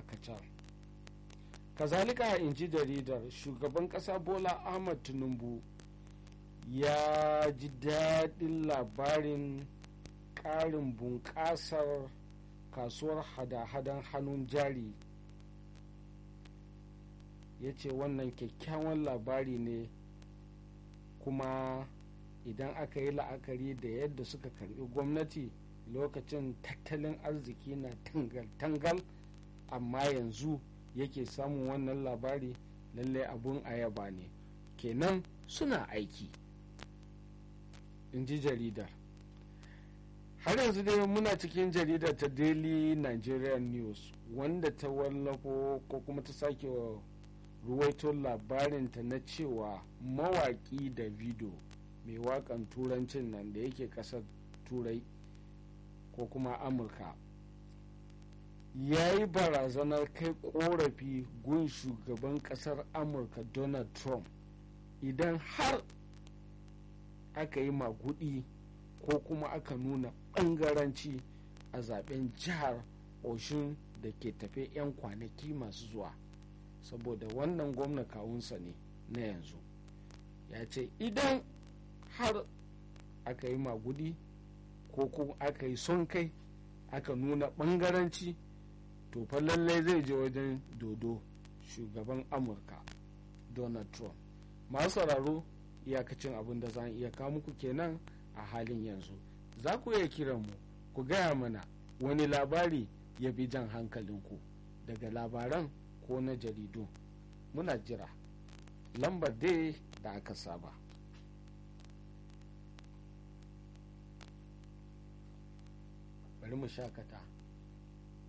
guda kacal kazalika in ji jaridar shugaban kasa bola ahmad tinubu ya ji daɗin labarin ƙarin bunƙasar kasuwar hada-hadan hannun jari ya ce wannan kyakkyawan labari ne kuma idan aka yi la'akari da yadda suka karbi gwamnati lokacin tattalin arziki na tangal-tangal amma yanzu yake samun wannan labari lallai abun ayaba ne kenan suna aiki in ji jaridar har yanzu dai muna cikin jaridar ta daily nigerian news wanda ta wallafo ko kuma ta sake ruwaito labarinta na cewa mawaƙi davido mai waƙan turancin nan da yake ƙasar turai ko kuma amurka ya yi barazanar kai korafi gun shugaban ƙasar amurka donald trump idan har aka yi magudi ko kuma aka nuna ɓangaranci a zaben jihar oshun da ke tafe 'yan kwanaki masu zuwa saboda wannan gwamna kawunsa ne na yanzu ya ce idan har aka yi magudi ko kuma aka yi son kai aka nuna ɓangaranci to fa lallai zai je wajen dodo shugaban amurka donald trump masu sauraro iyakacin abin da za iya kawo muku kenan a halin yanzu za ku iya kiran mu ku gaya mana wani labari ya bi jan hankalinku daga labaran ko na jaridu muna jira lambar dai da aka saba bari mu shakata